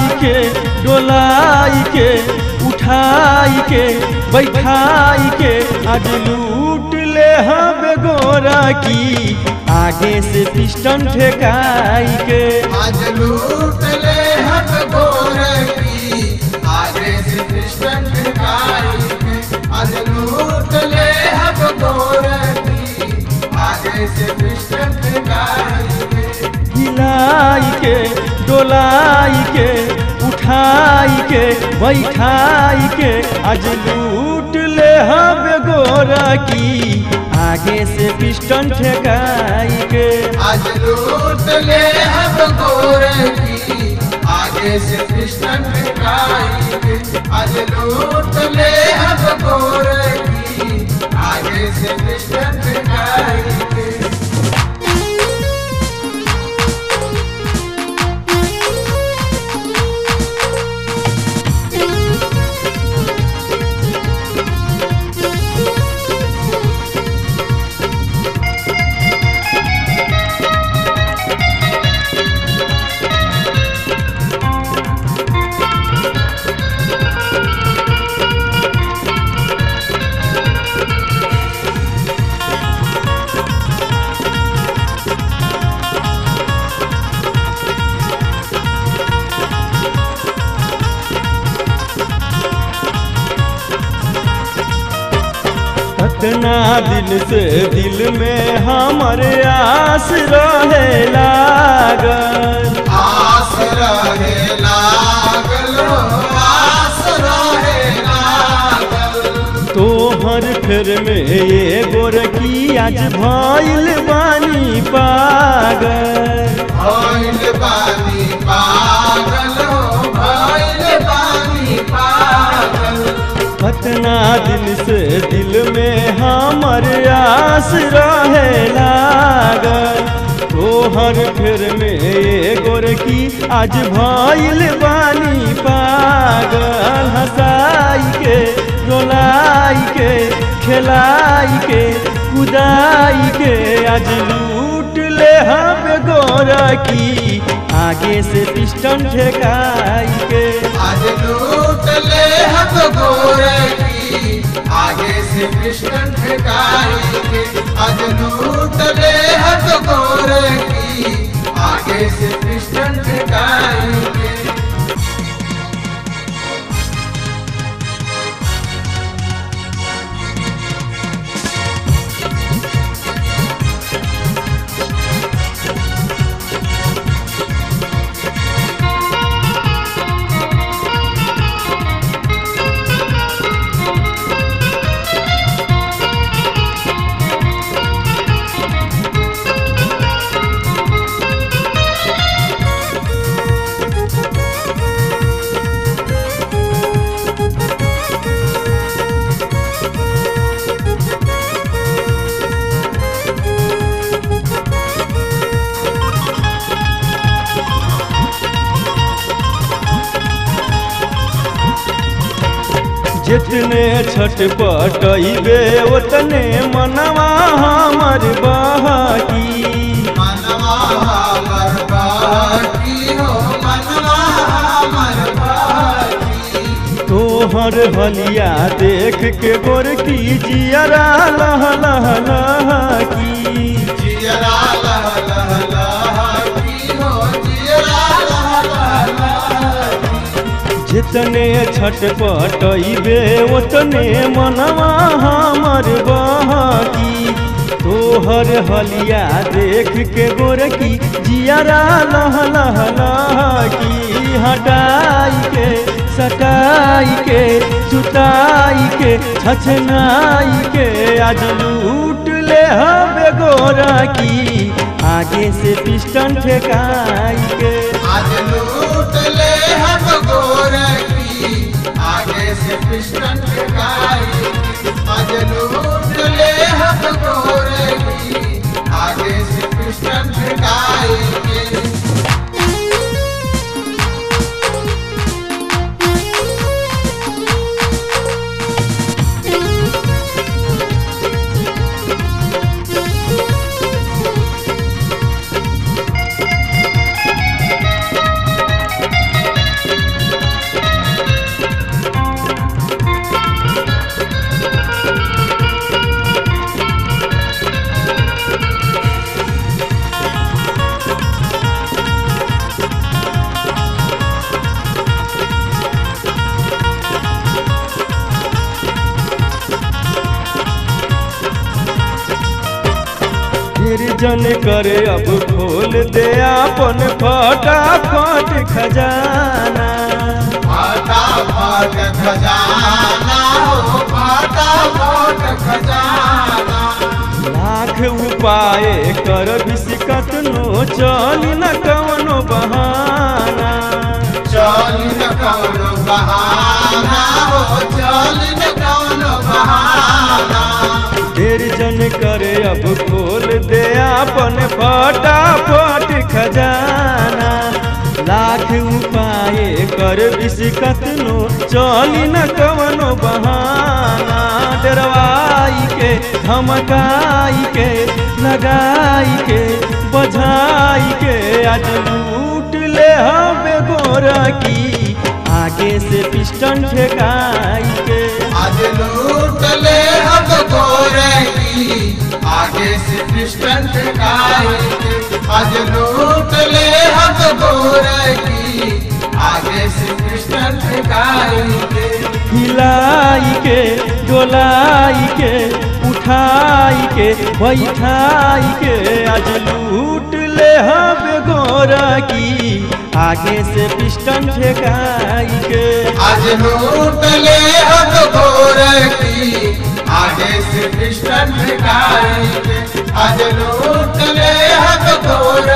हिलाई के डोलाई के उठाई के बैठाई के आज लूट ले हवे गोरा की आगे से पिस्टन ठेकाई के आज लूट ले हक गोर की आगे से कृष्ण भिखारी के आज लूट ले हक गोर की आगे से कृष्ण भिखारी के हिलाई के डोलाई के उठाई के बैठाई के आज लूट ले हवे गोरा की आगे से पिस्टन ठेकाई के आज लूट ले हक गोर की आगे से कृष्ण भिखारी के आज लूट ले हक गोर की आगे से कृष्ण भिखारी के कितना दिल से दिल में हमारे आस रहे लागल आस रहे लागल आस रहे लागल तोहर फेर में ये गोरकी आज भइल बानी पागल भइल बानी पागल भइल बानी पागल कितना दिन से दिल में हमर आस रहे लागल तोहर फेर में ये गोरकी आज भइल बानी पागल हंसाई के रोलाई के खेलाई के कुदाई के आज लूट ले हम गोरा की आगे से पिस्टन ठेकाई के आज लूट ले हम गोर की आगे से कृष्ण भिखारी के आज लूट ले हम गोर की आगे से कृष्ण भिखारी के जितने छटपटैबे उतने मनवा हमर बहकी मनवा हमर बाकी हो मनवा हमर बाकी तोहर हलिया देख के गोरकी जियरा लह लह लहकी जियरा लह लह लहकी हो जियरा लह लह लहकी जितने छटपटैबे उतने मनवा हमर बहकी तोहर हलिया देख के गोरकी जियरा लह लह लहकी हटाई के सटाई के सुताई के छछनाई के आज लूट ले हवे गोरा की आगे से पिस्टन ठेकाई के आज लूट ले हम गोर की आगे से कृष्ण भिखारी आज लूट ले हम गोर की आगे से कृष्ण भिखारी के जन करे अब खोल दे अपन फटाफट खजाना फटाफट खजाना हो फटाफट खजाना लाख उपाय कर बिस्कत नो चली न कवनो बहाना चल न कौनो बहाना हो चल न कौनो बहाना ढेर जन करे अब खोल दे अपन फटाफट खजाना लाख उपाय कर बिस्कत नो चली न कवनो बहाना डरवाई के धमकाई के लगाई के बझाई के आज लूट ले हमें गोरा की आगे से पिस्टन ठेकाई के आज लूट ले हम गोरे की आगे से पिस्टन ठेकाएंगे आज लूट ले हम गोरे की आगे से पिस्टन ठेकाएंगे हिलाई के डोलाई के उठाई के बैठाई के आज लूट ले हम गोरा की आगे से पिस्टन ठेकाई के आज लूट ले हम गोरे की आगे से पिस्टन ठेकाएंगे आज लूट ले हम गोरे